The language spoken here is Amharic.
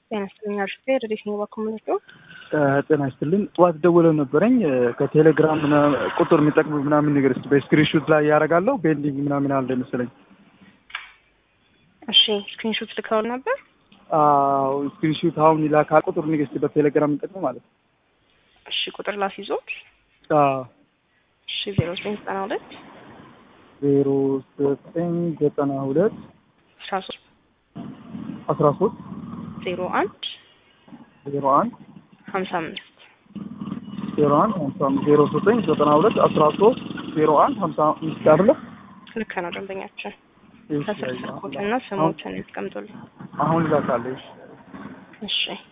ጤና ይስጥልኝ አርሽቴ ረዴት ነው ባኮመንቶ ጤና ይስጥልኝ። ጠዋት ደውለው ነበረኝ ከቴሌግራም ቁጥር የሚጠቅም ምናምን ነገር ስ በስክሪንሹት ላይ ያደርጋለሁ ቤንዲንግ ምናምን አለ መሰለኝ። እሺ ስክሪንሾት ልከው ነበር። አዎ ስክሪንሹት አሁን ይላካል። ቁጥር ንግስት በቴሌግራም የሚጠቅም ማለት ነው። እሺ ቁጥር ላስይዞት። አዎ እሺ ዜሮ ዘጠኝ ዘጠና ሁለት ዜሮ ዘጠኝ ዘጠና ሁለት አስራ ሶስት አስራ ሶስት ዜሮ አንድ ዜሮ አንድ ሀምሳ አምስት ዜሮ አንድ ሀምሳ አምስት ዜሮ ዘጠኝ ዘጠና ሁለት አስራ ሶስት ዜሮ አንድ ሀምሳ አምስት አይደለ? ልክ ነው ደንበኛችን። እሺ፣ ከስር ስልኮትና ስሞትን ያስቀምጡልን። አሁን ይላካለሽ። እሺ